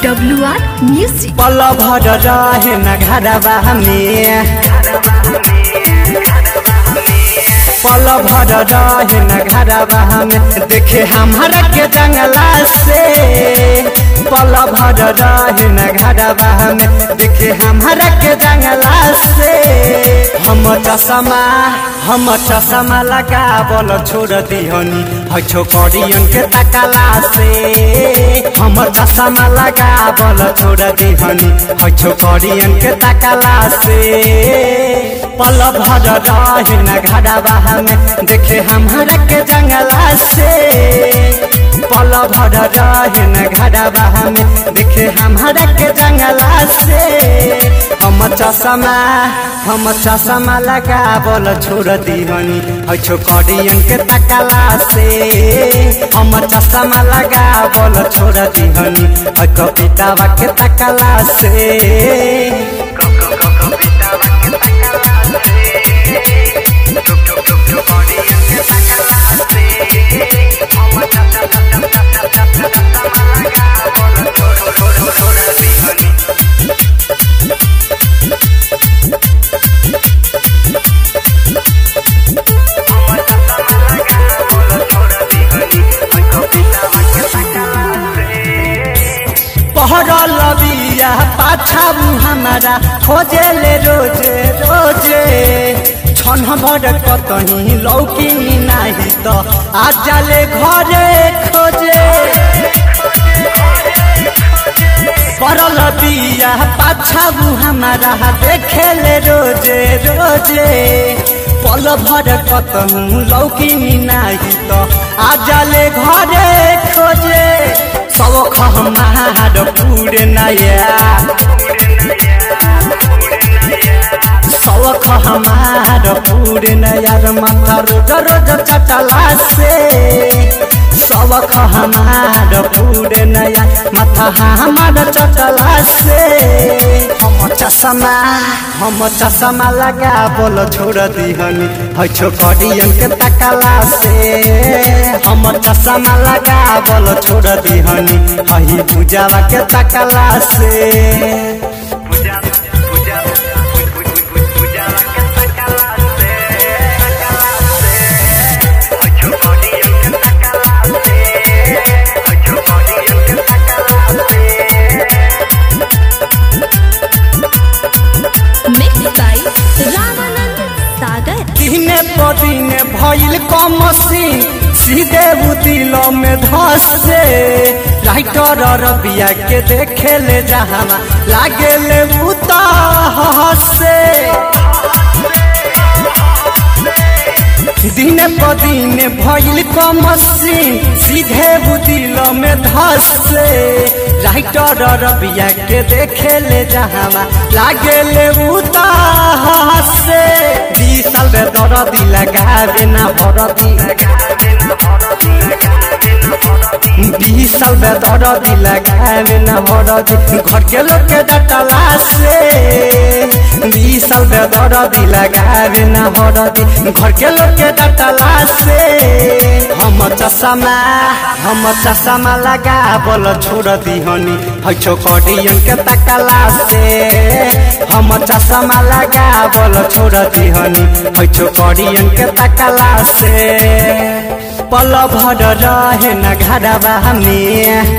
W R music पल भर रहे न घरवा में पल भर रहे न घरवा में देखे हमारा के जंगला से पल भर रहे न घरवा में देखे हमारा के जंगला से हम चश्मा हम चश्मा लगा बोल छोड़ दिहनी है छोकरियन के तकला से हम चश्मा लगा बोल छोड़ दिहनी है छोकरियन के तकला से पल भर रहे न घरवा में देखे हमारा के जंगला से पल भर रहे न घरवा में देखे हमारा के जंगला से हम चश्मा हम चश्मा लगा बोल छोड़ दिहनी है छोकरियन के तकला से हम चश्मा लगा बोल छोड़ दिहनी है कवितावा के तकला से पहरल बिया पाछा हमारा खोजे ले रोजे रोजे छन भर कतही लौकी नाही तो आज जाले घरे खोजे पड़ल बिया पाछा हमारा देखे ले रोजे रोजे पल भर कतहूँ लौकी नाही तो आज जाले घरे खोजे सब हमार पूरे नया सब हमार पूरे नया माथा रोज रोज चटला से सब हमार पूरे नया माथा हमार चटला से हम चश्मा हम चश्मा लगा बोल छोड़ दिहनी है छोकरियन के तकला से हम चश्मा लगा बोल छोड़ दिहनी है पूजावा के तकला से मिक्स बाय रामानंद सागर दिने पदिने भइल कमसी सीधे दिल में धसे राइटर रबिया के देखे ले जहावा लागे ले उता हसे दिने पदिने भइल कमसी सीधे दिल में धसे राइटर रबिया के देखे ले जहावा लागे ले उता हसे बीस साल में दरदी लगावे ना भरदी बीस साल में दरदी लगावे ना भरदी घर के लोग के डटला से बीस साल में दरदी लगावे ना भरदी घर के लोग के डटला से हम चश्मा हम चश्मा लगा बोल छोड़ दिहनी है छोकरियन के तकला से हम चश्मा लगा बोल छोड़ दिहनी है छोकरियन के तकला से पल भर रहे न घरवा में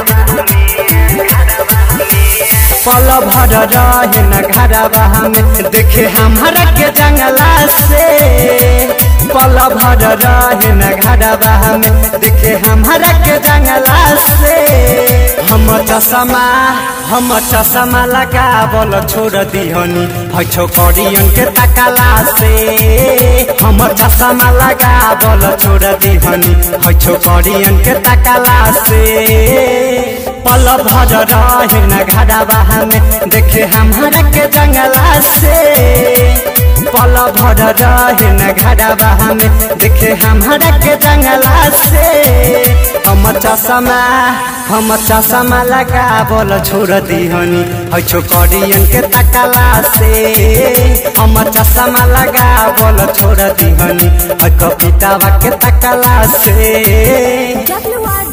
पल भर रहे न घरवा में देखे हमारा के जंगला से पल भर रहे न घरवा में देखे हमारा के जंगला से हम चश्मा हम चश्मा लगा बोल छोड़ दिहनी है छोकरियन के तकला से हम चश्मा लगा बोल छोड़ दिहनी है छोकरियन के तकला से पल भर रहे न घरवा में देखे हमारा के जंगला से पल भर रहे न घरवा में देखे हमारा के जंगला से हम चश्मा हम चश्मा लगा बोल छोड़ दिहनी है छोकरियन के तकला से हम चश्मा लगा बोल छोड़ दिहनी है कवितावा के तकला से डब्ल्यू आर